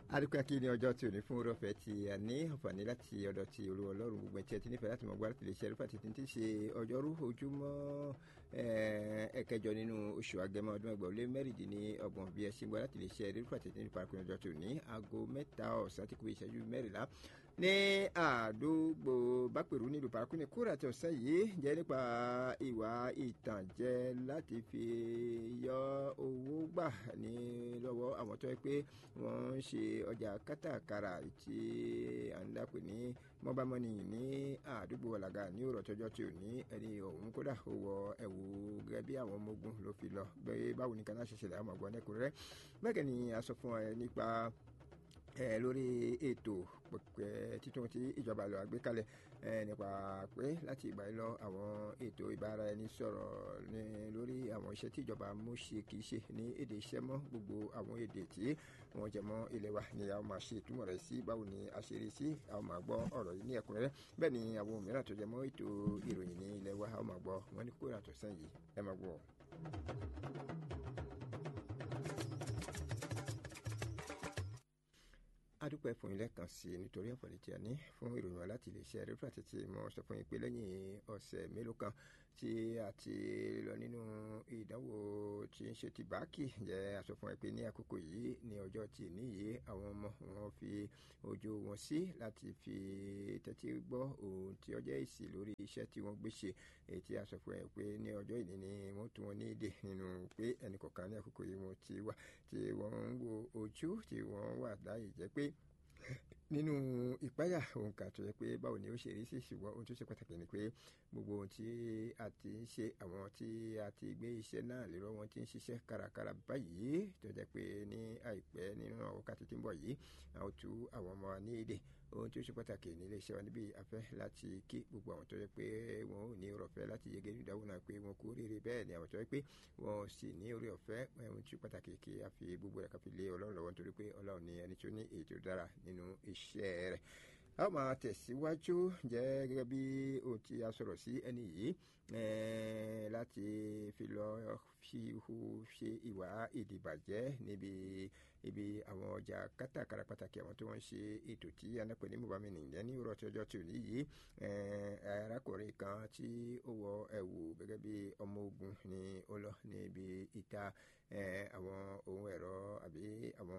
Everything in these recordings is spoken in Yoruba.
adúpẹ́ kí ni ọjọ́ tí ò ní fún orọ́fẹ́ tí a ní àǹfààní láti ọ̀dọ̀ ti olú ọlọ́run gbogbo ẹ̀tí ẹtí nífẹ̀ẹ́ láti mọ̀ gbá láti lè ṣe ẹ̀rúfà títí tí ṣe ọjọ́rú ojúmọ́ ẹ̀kẹjọ nínú oṣù agẹmọ ọdún ẹgbẹ̀rún lé mẹ́rìndínlọ́gbọ̀n bí ẹ ṣe ń gbọ́ láti lè ṣe ẹ̀rúfà títí nípa àkùnrin ọjọ́ tó ní aago mẹ́ta ọ̀sán tí kò ìṣẹ́jú mẹ́rìnlá ní àdúgbò bápẹ̀rù nílùú parakuni kúrò àti ọ̀sán yìí jẹ́ nípa ìwà ìtànjẹ láti fi yọ owó gbà ní lọ́wọ́ àwọn tó yẹ pé wọ́n ń ṣe ọjà kátàkárà tí à ń dàpọ̀ ní mọ́bámọ́nì ní àdúgbò ọ̀làgà ní òrò tọjọ́ tí ò ní ẹni ọ̀hún kódà ó wọ ẹ̀wù gẹ́gẹ́ bí àwọn ọmọ ogun ló fi lọ bẹ́ẹ̀ báwo ni kaná ṣe ṣẹlẹ̀ àwọn ọmọ ẹ̀kúnrẹ́rẹ́ bẹ́ẹ̀ ni a sọ fún ẹ nípa ẹ lórí ètò pẹpẹ títún tí ìjọba lọ àgbékalẹ̀ ẹ nípa pé láti ìgbà yìí lọ àwọn ètò ìbára ẹni sọ̀rọ̀ ní lórí àwọn iṣẹ́ tí ìjọba mú ṣe kì í ṣe ní èdè iṣẹ́ mọ́ gbogbo àwọn èdè tí wọ́n jẹ mọ́ ilé wa ni a máa ṣe ìtumọ̀ rẹ̀ sí báwo ni a ṣe rí sí a máa gbọ́ ọ̀rọ̀ yìí ní ẹ̀kúnrẹ́rẹ́ bẹ́ẹ̀ ni àwọn mìíràn tó jẹ mọ́ ètò ìròyìn ní ilé wa a máa gbọ́ wọn ní kó ìrìnàjò sẹ́yìn ẹ máa gbọ́. adúpẹ́ fún ilé kan sí i nítorí àǹfààní tí a ní fún ìròyìn wa láti lè ṣe rẹ́fúrà títí mo sọ fún yín pé lẹ́yìn ọ̀sẹ̀ mélòó kan tí a ti lọ nínú ìdánwò tí ń ṣe ti báàkì jẹ́ a sọ fún ẹ pé ní àkókò yìí ní ọjọ́ tí níyì àwọn ọmọ wọn fi ojú wọn sí láti fi tẹ́tí gbọ́ ohun tí ọjọ́ èsì lórí iṣẹ́ tí wọ́n gbé ṣe èyí tí a sọ fún ẹ pé ní ọjọ́ ìní ni wọ́n tún wọn ní èdè nínú pé ẹnì kọ̀ọ̀kan ní àkókò yìí wọ́n ti wà tí wọ́n ń wo ojú tí wọ́n wà láyè jẹ́ pé nínú ìpáyà ohun kan tó yẹ pé báwo ni ó ṣe rí sí ṣùgbọ́n ohun tó ṣe pàtàkì ni pé gbogbo ohun tí a ti ń ṣe àwọn tí a ti gbé iṣẹ́ náà lérò wọn ti ń ṣiṣẹ́ kárakára báyìí tó jẹ́ pé ní àìpẹ́ nínú àwọn wákàtí tí ń bọ̀ yìí a ó tú àwọn ọmọ wa ní èdè ohun tó ṣe pàtàkì ní iléeṣẹ́ wa níbi afẹ́ láti kí gbogbo àwọn tó yẹ pé wọn ò ní orí ọ̀fẹ́ láti yege ní ìdáwó náà pé wọn kú rere bẹ́ẹ̀ ni àwọn tó yẹ pé wọn sì ní orí ọ̀fẹ́ ohun tó ṣe pàtàkì kí a fi gbogbo rẹ̀ ká fi lé ọlọ́run lọ́wọ́ nítorí pé ọlọ́run ni ẹni tó ní èyí tó dára nínú iṣẹ́ rẹ̀ a ó máa tẹ̀síwájú jẹ́ gẹ́gẹ́ bí ohun tí a sọ̀rọ̀ sí ẹni yìí láti fi lọ fi hu ṣe ìwà ìdìbàjẹ́ níbi ibi àwọn ọjà kátàkárà pàtàkì àwọn tí wọ́n ń ṣe ètò tí anápẹ̀ ní mobami nìyẹn ní òrò tí ọjọ́ tí ò ní yìí arákùnrin kan tí ó wọ ẹ̀wù gẹ́gẹ́ bí ọmọ ogun ni ó lọ níbi ìta àwọn ohun ẹ̀rọ àbí àwọn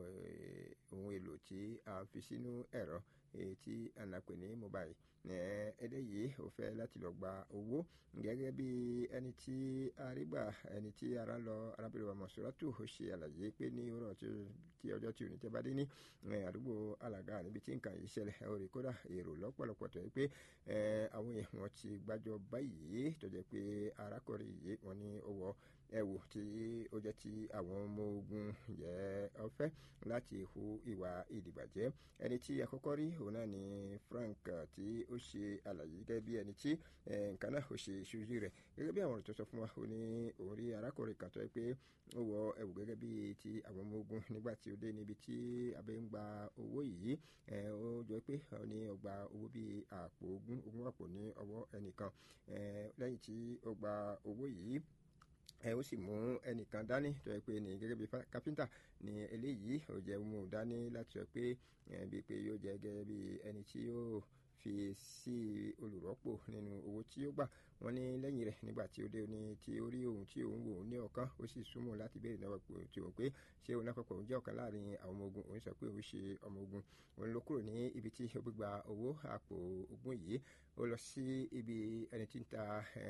ohun èlò tí a fi sínú ẹ̀rọ tí anapè ní mobile eléyìí ò fẹ́ láti lọ gba owó gẹ́gẹ́ bí ẹni tí arígbà ẹni tí ara lọ arábìnrin wa mọ̀sọ́rọ́tù ó ṣe àlàyé pé ní ọ̀rọ̀ tí ọjọ́ tí ò ní tẹ́ bá dé ní àdúgbò alàgà níbi tí nǹkan yìí ṣẹlẹ̀ orí kódà èrò lọ́pọ̀lọpọ̀ tó yẹ pé àwọn èèyàn wọn ti gbájọ báyìí tó jẹ́ pé arákùnrin yìí wọn ní ó wọ ẹ̀wù tí ó jẹ́ ti àwọn ọmọ ogun jẹ́ ọ̀fẹ́ láti hu ìwà ìdìbàjẹ́ ẹni tí àkọ́kọ́ rí òun náà ni Frank tí ó ṣe àlàyé gẹ́gẹ́ bí ẹni tí nǹkan náà ó ṣe ìṣojú rẹ̀ gẹ́gẹ́ bí àwọn ọ̀rọ̀ tó sọ fún wa ó ní òun rí arákùnrin kan tó yẹ pé ó wọ ẹ̀wù gẹ́gẹ́ bí ti àwọn ọmọ ogun nígbà tí ó dé níbi tí abẹ́ ń gba owó yìí ó jọ pé ó ní ó gba owó bíi àpò ogún ogún àpò ní ọwọ́ ẹnìkan lẹ́yìn tí ó gba owó yìí ẹ ó sì mú ẹnìkan dání tó yẹ pé ní gẹ́gẹ́ bí kápẹ́ńtà ní eléyìí ó jẹ́ mú dání láti sọ pé bíi pé yóò jẹ́ gẹ́gẹ́ bí ẹni tí yóò fi sí olùrọ́pò nínú owó tí ó gbà wọ́n ní lẹ́yìn rẹ̀ nígbà tí ó dé ní tí ó rí ohun tí òun wò ní ọ̀kan ó sì súnmọ́ láti béèrè náà tí òun pé ṣé òun lápapọ̀ òun jẹ́ ọ̀kan láàrin àwọn ọmọ ogun òun sọ pé òun ṣe ọmọ ogun òun ló kúrò ní ibi tí ó gbégbá owó àpò ogun yìí ó lọ sí ibi ẹni tí ń ta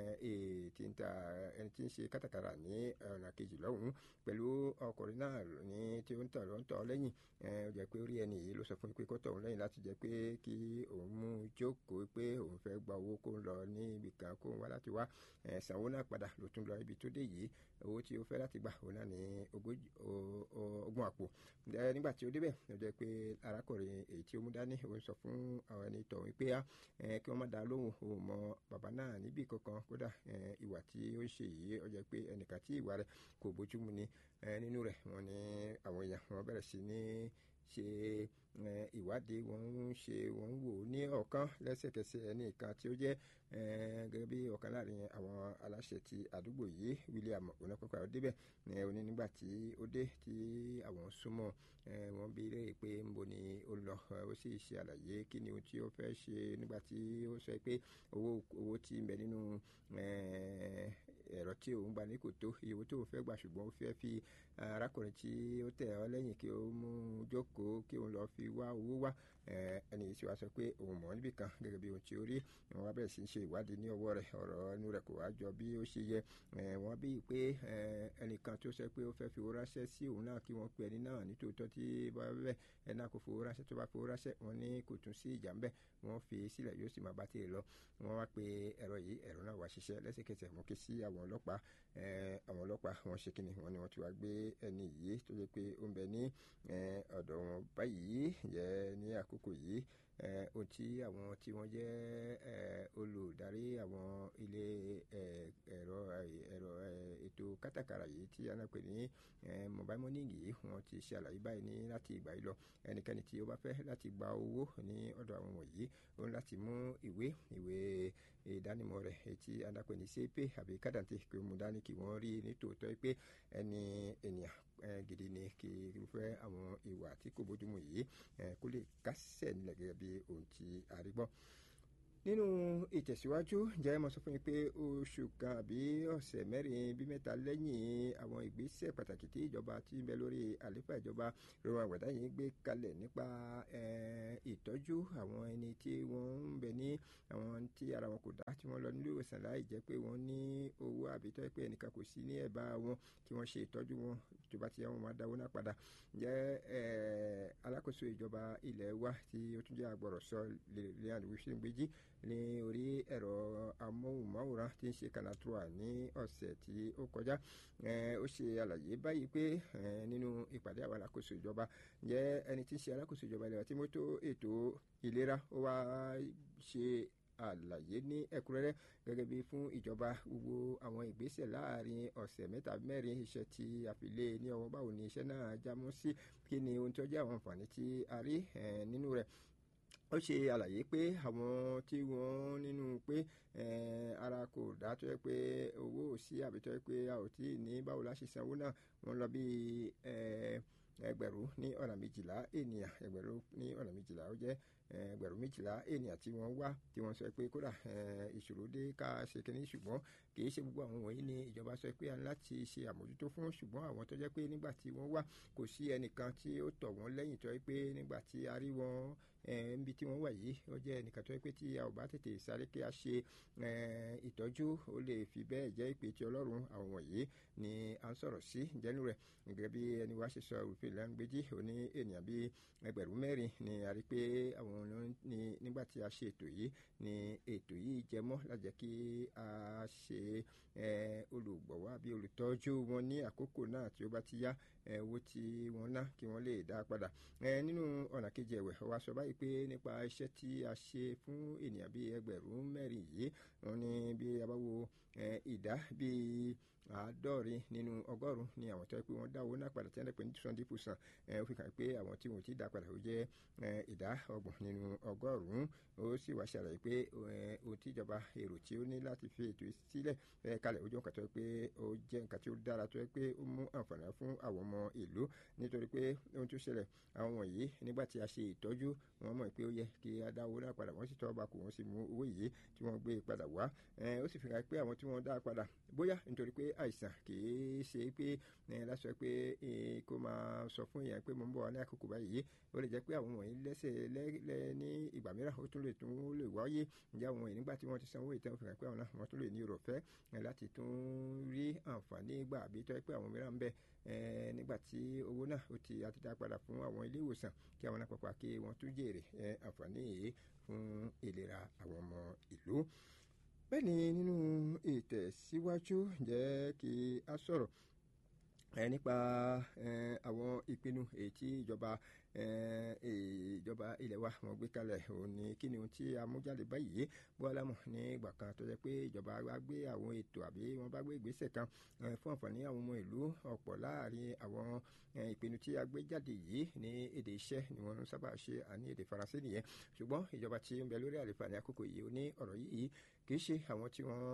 tí ń ta ẹni tí ń ṣe kátàkárà ní ọ̀nà kejì lọ́hùn-ún pẹ̀lú ọkùnrin náà ní tí ó ń tọ̀ ló ń tọ̀ lẹ́yìn ó jẹ́ pé ó rí ẹni yìí ló sọ fún mi pé kó tọ̀ òun lẹ́yìn láti jẹ́ pé kí òun mú jókòó pé òun fẹ́ gba owó kó ń lọ ní ibì kan kó ń wá láti wá sanwó náà padà ló tún lọ ibi tó dé yìí owó tí ó fẹ́ láti gbà òun náà ní ogún àpò nígbà tí ó débẹ̀ ó jẹ́ pé arákùnrin èyí tí ó mú dání òun sọ fún àwọn ẹni tọ̀hún pé kí wọ́n má dá lóhùn òun mọ bàbá náà níbì kankan kódà ìwà tí ó ń ṣe yìí ó jẹ́ pé ẹnìkan tí ìwà rẹ̀ kò bójúmu ni nínú rẹ̀ wọ́n ní àwọn èèyàn wọ́n bẹ̀rẹ̀ sí ní ṣe ìwádìí wọ́n ń ṣe wọ́n ń wò ní ọ̀kan lẹ́sẹ̀kẹsẹ̀ ẹni kan tí ó jẹ́ gẹ́gẹ́ bí ọ̀kan láàrin àwọn aláṣẹ ti àdúgbò yìí William onípẹ́pẹ́ ọdẹ́bẹ̀ oní nígbà tí ó dé tí àwọn súnmọ́ wọ́n bi léèrè pé níbo ni ó lọ ó sì ṣe àlàyé kí ni ohun tí ó fẹ́ ṣe nígbà tí ó sọ pé owó owó tí ń bẹ nínú ẹ̀rọ tí òun gbà ní kò tó iye owó tí òun fẹ́ gbà ṣùgbọ́n ó fẹ́ fi arákùnrin tí ó tẹ̀ ọ́ lẹ́yìn kí ó mú un jókòó kí òun lọ́ọ́ fi wá owó wá ẹni yìí sì wá sọ pé òun mọ̀ níbì kan gẹ́gẹ́ bí ohun tí ó rí wọ́n wá bẹ̀rẹ̀ sí í ṣe ìwádìí ní ọwọ́ rẹ̀ ọ̀rọ̀ ẹnu rẹ̀ kò wá jọ bí ó ṣe yẹ wọ́n bí pé ẹnìkan tó sọ pé ó fẹ́ fi owó ránṣẹ́ sí òun náà kí wọ́n pe ẹni náà nítòótọ́ tí bá bẹ́ẹ̀ ẹni náà kò fowó ránṣẹ́ tó bá fowó ránṣẹ́ wọ́n ní kò tún sí ìjà ńbẹ́ wọ́n fi sílẹ̀ yóò sì máa bá tiẹ̀ lọ wọ́n wá pe ẹ̀rọ yìí ẹ̀rọ náà wá ṣiṣẹ́ lẹ́sẹ̀kẹsẹ̀ wọ́n ké sí àwọn ọlọ́pàá àwọn ọlọ́pàá wọ́n ṣe kíni wọ́n ní wọ́n ti wá gbé ẹni yìí tó yẹ pé ó ń bẹ ní ọ̀dọ̀ wọn báyìí yẹ ní àkókò yìí ohun tí àwọn tí wọ́n jẹ́ olùdarí àwọn ilé ẹ̀rọ ẹ̀rọ ètò kátàkárà yìí tí a náà pè ní mobile money yìí wọ́n ti ṣe àlàyé báyìí ní láti ìgbà yìí lọ ẹnikẹ́ni tí ó bá fẹ́ láti gba owó ní ọ̀dọ̀ àwọn wọ̀nyí ó ń láti mú ìwé ìwé ìdánimọ̀ rẹ̀ tí a náà pè ní sepe àbí kádàntì kí ó mú dání kí wọ́n rí nítòótọ́ pé ẹni ènìyàn gidi ni kí irúfẹ́ àwọn ìwà tí kò bójúmu yìí kó lè kásẹ̀ nílẹ̀ gẹ́gẹ́ bí ohun tí a rí gbọ́ nínú ìtẹ̀síwájú jẹ́ mo sọ fún yín pé oṣù kan àbí ọ̀sẹ̀ mẹ́rin bí mẹ́ta lẹ́yìn àwọn ìgbésẹ̀ pàtàkì tí ìjọba ti ń bẹ lórí àlééfà ìjọba ìrora àgbàdá yìí gbé kalẹ̀ nípa ìtọ́jú àwọn ẹni tí wọ́n ń bẹ ní àwọn tí ara wọn kò dá tí wọ́n lọ nílé ìwòsàn láì jẹ́ pé wọ́n ní owó àbí tọ́ pé ẹnìkan kò sí ní ẹ̀bá wọn kí wọ́n ṣe ìtọ́jú wọn ìjọba tí wọ́n máa dáwó náà padà jẹ́ alákòóso ìjọba ilẹ̀ wa tí ó tún jẹ́ agbọ̀rọ̀sọ lẹ́yìn wíṣíǹgbèjì ní orí ẹ̀rọ amóhùnmáwòrán tí ń ṣe kanatrua ní ọ̀sẹ̀ tí ó kọjá ó ṣe àlàyé báyìí pé nínú ìpàdé àwọn alákòóso ìjọba jẹ́ ẹni tí ń ṣe alákòóso ìjọba ilẹ̀ wa tí mójútó ètò ìlera ó wá ṣe àlàyé ní ẹ̀kúnrẹ́rẹ́ gẹ́gẹ́ bí fún ìjọba gbogbo àwọn ìgbésẹ̀ láàrin ọ̀sẹ̀ mẹ́ta mẹ́rin iṣẹ́ tí a fi lé ní ọwọ́ báwo ni iṣẹ́ náà jámọ́ sí kí ni ohun tó jẹ́ àwọn àǹfààní tí a rí nínú rẹ̀ ó ṣe àlàyé pé àwọn tí wọ́n nínú pé ara kò dá tó yẹ pé owó ò sí àbí tó yẹ pé a ò tí ì ní báwo la ṣe sanwó náà wọ́n lọ bí ẹgbẹ̀rún ní ọ̀nà méjìlá ènìyàn ẹgbẹ̀rún ní ọ̀nà méjìlá ó jẹ́ ẹgbẹ̀rún méjìlá ènìyàn tí wọ́n wá tí wọ́n sọ pé kódà ìṣòro dé ká ṣe kínní ṣùgbọ́n kì í ṣe gbogbo àwọn wọ̀nyí ni ìjọba sọ pé a ní láti ṣe àmójútó fún ṣùgbọ́n àwọn tó jẹ́ pé nígbà tí wọ́n wá kò sí ẹnìkan tí ó tọ̀ wọ́n lẹ́yìn tó yẹ pé nígbà tí a rí wọn níbi tí wọ́n wà yìí ó jẹ́ ẹnìkan tó yẹ pé tí a ò bá tètè sáré kí a ṣe ìtọ́jú ó lè fi bẹ́ẹ̀ jẹ́ ìpè tí ọlọ́run àwọn wọ̀nyí ni à ń sọ̀rọ̀ sí ìjẹ́nu rẹ̀ gẹ́gẹ́ bí ẹni wá ṣe sọ òfin ìlànàgbèjì òní ènìyàn bíi ẹgbẹ̀rún mẹ́rin ni a rí pé àwọn ní nígbà tí a ṣe ètò yìí ni ètò yìí jẹ mọ́ lájẹ́ kí a ṣe olùgbọ̀wọ́ àbí olùtọ́jú wọn ní àkókò náà tí ó bá ti yá owó tí wọ́n ná kí wọ́n lè dá padà nínú ọ̀nà kejì ẹ̀wẹ̀ wa sọ báyìí pé nípa iṣẹ́ tí a ṣe fún ènìyàn bíi ẹgbẹ̀rún mẹ́rin yìí wọ́n ní bí a bá wo ìdá bíi àádọ́rin nínú ọgọ́rùn ni àwọn tó yẹ pé wọ́n dá owó náà padà tí wọ́n dẹ̀ pé ní twenty percent ó fi hàn pé àwọn tí wọ́n ti dá padà ó jẹ́ ìdá ọgbọ̀n nínú ọgọ́rùn-ún ó sì wá ṣàlàyé pé ohun tí ìjọba èrò tí ó ní láti fi ètò sílẹ̀ kalẹ̀ ó jẹ́ nǹkan tó yẹ pé ó jẹ́ nǹkan tí ó dára tó yẹ pé ó mú àǹfààní fún àwọn ọmọ ìlú nítorí pé ohun tó ṣẹlẹ̀ àwọn wọ̀nyí nígbà tí a ṣe ìtọ́jú wọ́n mọ̀ pé ó yẹ kí a dá owó náà padà wọ́n sì tọ́ ọba kù wọ́n sì mú owó yìí tí wọ́n gbé padà wá ó sì fi hàn pé àwọn tí wọ́n dá padà bóyá nítorí pé àìsàn kìí ṣe pé lásọ pé kó máa sọ fún èèyàn pé mo ń bọ̀ wá ní àkókò báyìí ó lè jẹ́ pé àwọn wọ̀nyí lẹ́sẹ̀ lẹ́ ní ìgbà mìíràn ó tún lè tún lè wáyé ǹjẹ́ àwọn wọ̀nyí nígbà tí wọ́n ti sanwó ìtàn fi hàn pé àwọn náà wọ́n tún lè ní irò fẹ́ láti tún rí àǹfààní gbà àbí tọ́ pé àwọn mìíràn ń bẹ nígbà tí owó náà ó ti àti dá padà fún àwọn ilé ìwòsàn kí àwọn náà pàpà kí wọ́n tún jèrè àǹfààní yìí fún ìlera àwọn ọmọ ìlú bẹ́ẹ̀ ni nínú ìtẹ̀síwájú jẹ́ kí a sọ̀rọ̀ nípa àwọn ìpinnu nínú èyí tí ìjọba ìjọba ilẹ̀ wa wọ́n gbé kalẹ̀ òun ni kí ni ohun tí a mú jáde báyìí bọ́lá mọ̀ ní ìgbà kan tó jẹ́ pé ìjọba wa gbé àwọn ètò àbí wọ́n bá gbé ìgbésẹ̀ kan fún àǹfààní àwọn ọmọ ìlú ọ̀pọ̀ láàrin àwọn ìpinnu tí a gbé jáde yìí ní èdè iṣẹ́ ni wọ́n sábà ṣe àní èdè faransé nìyẹn ṣùgbọ́n ìjọba tí ń bẹ lórí àlefa ní àkókò yìí ó ní ọ̀rọ̀ yìí kì í ṣe àwọn tí wọ́n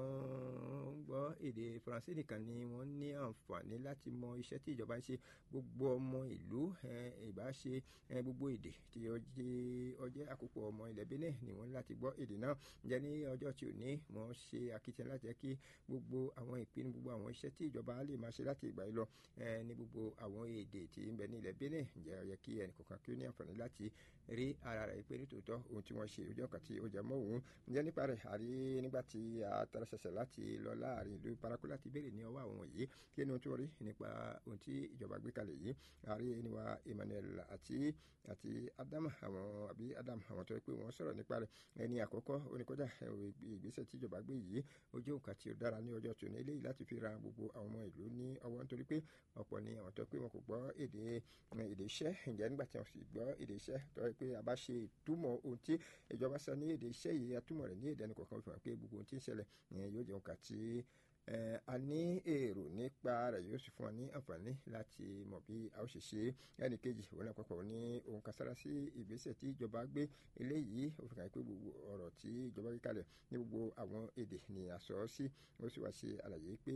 ń gbọ́ èdè faransé nìkan ni wọ́n ní àǹfààní láti mọ iṣẹ́ tí ìjọba ń ṣe gbogbo ọmọ ìlú ìbá ṣe gbogbo èdè tí ó jẹ́ àkópọ̀ ọmọ ilẹ̀ Benin ni wọ́n láti gbọ́ èdè náà ǹjẹ́ ní ọjọ́ tí ò ní wọ́n ṣe akitiyan láti jẹ́ kí gbogbo àwọn ìpinnu gbogbo àwọn iṣẹ́ tí ìjọba lè máa ṣe láti ìgbà yìí lọ ní gbogbo àwọn èdè tí ń bẹ ní ilẹ̀ Benin ǹjẹ́ ó yẹ kí ẹnì kọ̀ọ̀kan kí ó ní àǹfààní láti rí ara rẹ̀ pé nítòótọ́ ohun tí wọ́n ṣe ojú ọ̀kan tí ó jẹ mọ́ òun ǹjẹ́ nípa rẹ̀ àrí nígbà tí a tara ṣẹ̀ṣẹ̀ láti lọ láàrin ìlú paraku láti béèrè ní ọwọ́ àwọn yìí kí ni ohun tí wọ́n rí nípa ohun tí ìjọba gbé kalẹ̀ yìí àrí níwá Emmanuel àti àti Adama àwọn àbí Adam àwọn tó yẹ pé wọ́n sọ̀rọ̀ nípa rẹ̀ ẹni àkọ́kọ́ oníkọ́jà ìgbésẹ̀ tí ìjọba gbé yìí ó jẹ́ nǹkan tí ó dára ní ọjọ́ tòní eléyìí láti fi ra gbogbo àwọn ọmọ ìlú ní ọwọ́ nítorí pé ọ̀pọ̀ ni àwọn tó pé wọn kò gbọ́ èdè èdè iṣẹ́ ǹjẹ́ nígbà tí wọ́n sì gbọ́ èdè iṣẹ́ tó yẹ pé a bá ṣe ìtumọ̀ ohun tí ìjọba sọ ní èdè iṣẹ́ yìí atúmọ̀ rẹ̀ ní èdè ẹnì kọ̀ọ̀kan fi hàn pé gbogbo ohun tí ń ṣẹlẹ̀ yóò jẹ́ nǹkan tí a ní èrò nípa rẹ̀ yóò sì fún wa ní àǹfààní láti mọ̀ bí a ó ṣe ṣe ẹnì kejì òun náà pàpọ̀ ní ohun kan sára sí ìgbésẹ̀ tí ìjọba gbé eléyìí ó fi hàn pé gbogbo ọ̀rọ̀ tí ìjọba gbé kalẹ̀ ní gbogbo àwọn èdè ni a sọ sí ó sì wá ṣe àlàyé pé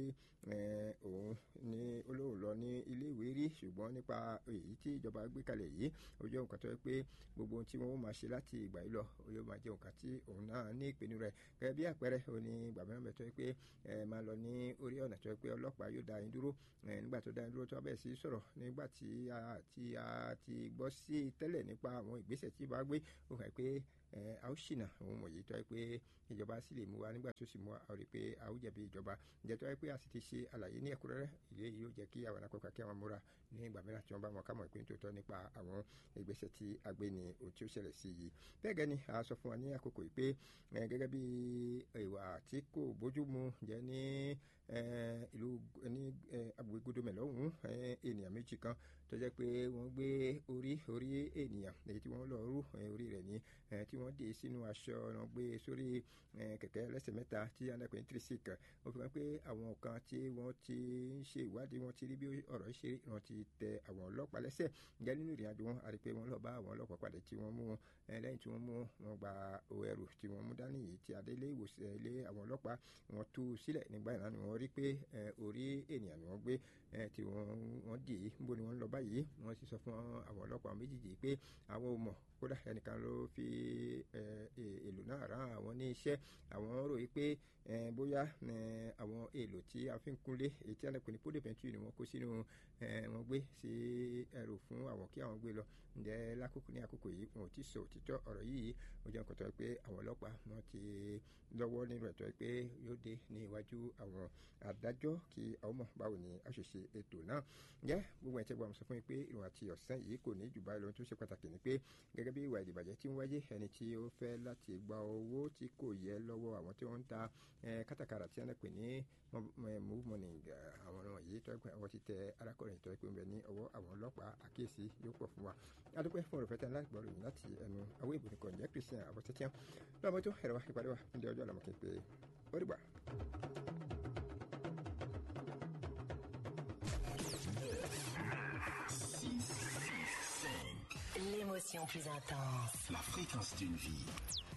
òun ní olóhùn lọ ní ilé ìwé rí ṣùgbọ́n nípa èyí tí ìjọba gbé kalẹ̀ yìí ó jẹ́ nǹkan tó yẹ pé gbogbo ohun tí wọ́n máa ṣe láti ìgbà yìí lọ ó yóò máa jẹ́ nǹkan tí òun náà ní ìpinnu rẹ̀ gẹ́gẹ́ bí àpẹẹrẹ òun ní gbàgbọ́n mẹ́tọ́ tó yẹ pé máa lọ ní orí ọ̀nà tó yẹ pé ọlọ́pàá yóò dá yín dúró nígbà tó dá yín dúró tó bẹ̀ sí sọ̀rọ̀ nígbà tí a ti a ti gbọ́ sí tẹ́lẹ̀ nípa àwọn ìgbésẹ̀ tí bá gbé ó hàn pé a ó ṣìnà òun mọ̀ yìí tó yẹ pé ìjọba sì lè mú wa nígbà tó sì mú wa a rí i pé a ó jẹ̀bi ìjọba ǹjẹ́ tó yẹ pé a sì ti ṣe àlàyé ní ẹ̀kúnrẹ́rẹ́ ilé yìí yóò jẹ́ kí àwọn akọ́kọ́ kí àwọn múra ní ìgbà mìíràn tí wọ́n bá wọn ká mọ̀ ìpín tòótọ́ nípa àwọn ìgbésẹ̀ tí a gbé ní ohun tí ó ṣẹlẹ̀ sí yìí bẹ́ẹ̀ gẹ́ni a sọ fún wa ní àkókò yìí pé gẹ́gẹ́ bí ìwà tí kò bójú mu jẹ́ ní ìlú ní agbègbè godomẹ̀ lọ́hùn-ún ènìyàn méjì kan tó jẹ́ pé wọ́n gbé orí orí ènìyàn èyí tí wọ́n lọ rú orí rẹ̀ ní tí wọ́n dé sínú aṣọ wọn gbé sórí kẹ̀kẹ́ lẹ́sẹ̀ mẹ́ta tí anápẹ́ ní tírísìk ó fi hàn pé àwọn kan tí wọ́n ti ń ṣe ìwádìí wọn ti rí bí ọ̀rọ̀ ṣe rí wọn ti tẹ àwọn ọlọ́pàá lẹ́sẹ̀ ǹjẹ́ nínú ìrìn àjò wọn a rí pé wọ́n lọ bá àwọn ọlọ́pàá pàdé tí wọ́n mú wọn lẹ́yìn tí wọ́n mú wọn gba ẹrù tí wọ́n mú dání yìí tí adélé ìwòsàn ilé àwọn ọlọ́pàá wọn tú sílẹ̀ nígbà yẹn ni wọ́n rí pé orí ènìyàn ni wọ́n gbé tí wọ́n dì í níbo ni wọ́n lọ báyìí wọ́n sì sọ fún àwọn ọlọ́pàá méjèèjì pé àwọn ò mọ̀ kódà ẹnìkan ló fi èlò náà rán àwọn ní iṣẹ́ àwọn rò yí pé bóyá àwọn èlò tí a fi ń kúnlé èyí tí alẹ́kùn ní pódè pẹ̀ntì ni wọ́n kó sínú wọn gbé sí ẹrù fún àwọn kí àwọn gbé lọ ǹjẹ́ lákòókò ní àkókò yìí wọn ò tí sọ òtítọ́ ọ̀rọ̀ yìí ó jẹ́ nǹkan tó yẹ pé àwọn ọlọ́pàá wọn ti lọ́wọ́ nínú ẹ̀tọ́ pé yóò dé ní iwájú àwọn adájọ́ kí àwọn mọ̀ báwo ni a ṣe ṣe ètò náà ǹjẹ́ gbogbo ẹ̀ tẹ́ gbọ́ àmọ́ sọ fún mi pé ìrùn àti ọ̀sán yìí kò ní jù báyìí lóhun tó ṣe pàtàkì ni pé gẹ́gẹ́ bí ìwà ìdìbàjẹ́ tí ń wáyé ẹni tí ó fẹ́ láti gba owó tí kò yẹ lọ́wọ́ àwọn tí wọ́n ń ta kátàkárà tí wọ́n pè ní move money àwọn ọ̀rọ̀ yìí tó ẹgbẹ́ àwọn ti tẹ arákùnrin tó ẹgbẹ́ ń bẹ ní ọwọ́ àwọn ọlọ́pàá àkíyèsí yóò pọ̀ fún wa adúpẹ́ fún ọ̀rọ̀ fẹ́tẹ́ láti gbọ́rọ̀ yìí láti ẹnu àwọn ìbò nìkan jẹ́ Christian abọ́tẹ́tíyàn lọ́mọ tó ẹ̀rọ wa ìpàdé wa ní ọjọ́ àlàmọ́kì pé ó dìgbà. L'émotion plus intense. La fréquence d'une vie.